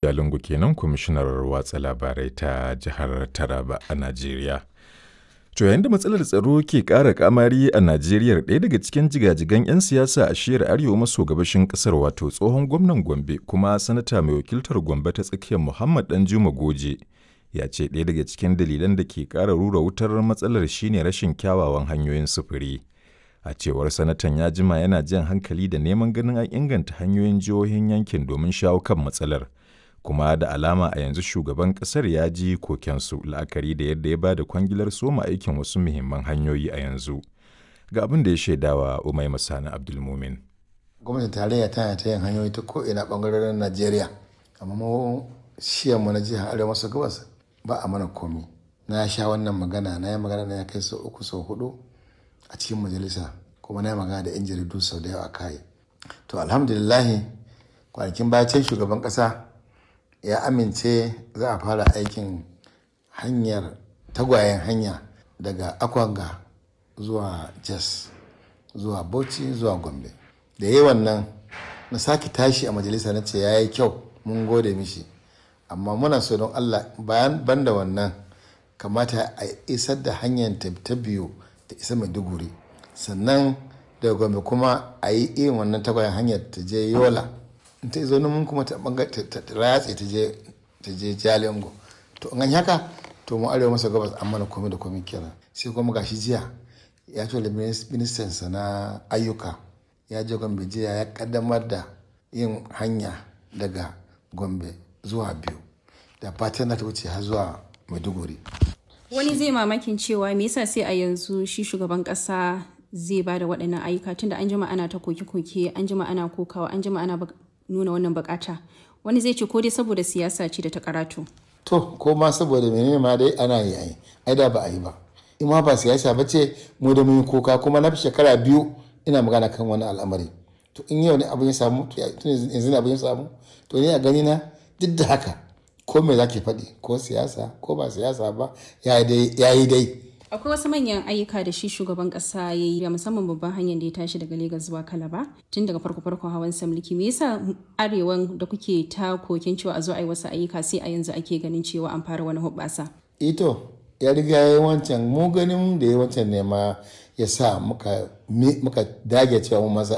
Jalingo kenan kwamishinar watsa labarai ta jihar Taraba a Najeriya. To yayin da matsalar tsaro ke ƙara kamari a Najeriya ɗaya daga cikin jigajigan 'yan siyasa a shiyar arewa maso gabashin ƙasar wato tsohon gwamnan Gombe kuma sanata mai wakiltar Gombe ta tsakiyar Muhammad Danjuma Goje ya ce ɗaya daga cikin dalilan da ke ƙara rura wutar matsalar shine rashin kyawawan hanyoyin sufuri. A cewar sanatan ya jima yana jan hankali da neman ganin an inganta hanyoyin jihohin yankin domin shawo kan matsalar. Kuma da alama a yanzu shugaban ƙasar ya ji kokensu la'akari da yadda ya ba da kwangilar soma aikin wasu muhimman hanyoyi a yanzu. Ga abin da ya shaidawa Umai Masani Abdulmumin. Gwamnatin tarayya tana ta yin hanyoyi ta ko'ina ɓangarorin Najeriya. Amma mu mu na jihar Arewa maso gabas ba a mana komi. Na sha wannan magana na yi magana na ya kai sau uku sau hudu a cikin majalisa kuma na yi magana da 'yan jaridu sau da yawa kai to alhamdulillahi kwanakin bacin shugaban kasa ya amince za a fara aikin hanyar tagwayen hanya daga akwanga zuwa jas zuwa bauchi zuwa gombe da yi wannan na sake tashi a majalisa na ce ya yi kyau mun gode mishi amma muna so don allah bayan banda wannan kamata a isar da hanyar ta biyu ta isa maiduguri sannan daga gombe kuma a yi irin wannan tagwayen hanyar ta je yola in ta zo mun kuma ta ratse ta je jalingo to in haka to mu arewa masa gabas an mana komai da komai kenan sai kuma gashi jiya ya ce da ministan sa na ayyuka ya je gombe jiya ya kaddamar da yin hanya daga gombe zuwa biyu da fatan na ta wuce har zuwa maiduguri wani zai mamakin cewa me yasa sai a yanzu shi shugaban kasa zai ba da waɗannan ayyuka tunda an jima ana ta koke-koke an jima ana kokawa an jima ana nuna wannan bukata wani zai ce ko dai saboda siyasa ce da ta karatu to ko ma saboda menene ma dai ana yi ai ai da ba a yi ba in ma ba siyasa ba ce mu da mun koka kuma na fi shekara biyu ina magana kan wani al'amari to in yau ne abin ya samu tun yanzu ne abin ya samu to ni a gani na duk da haka ko me zaki faɗi ko siyasa ko ba siyasa ba ya yi dai akwai wasu manyan ayyuka da shi shugaban kasa ya yi musamman babban hanyar da ya tashi daga Legas zuwa Kalaba tun daga farko farkon hawan mulki me yasa arewan da kuke ta kokin cewa a zo a yi wasu ayyuka sai a yanzu ake ganin cewa an fara wani hubbasa ito ya riga ya yi wancan mu ganin da ya wancan ne ma ya sa muka dage cewa mu masa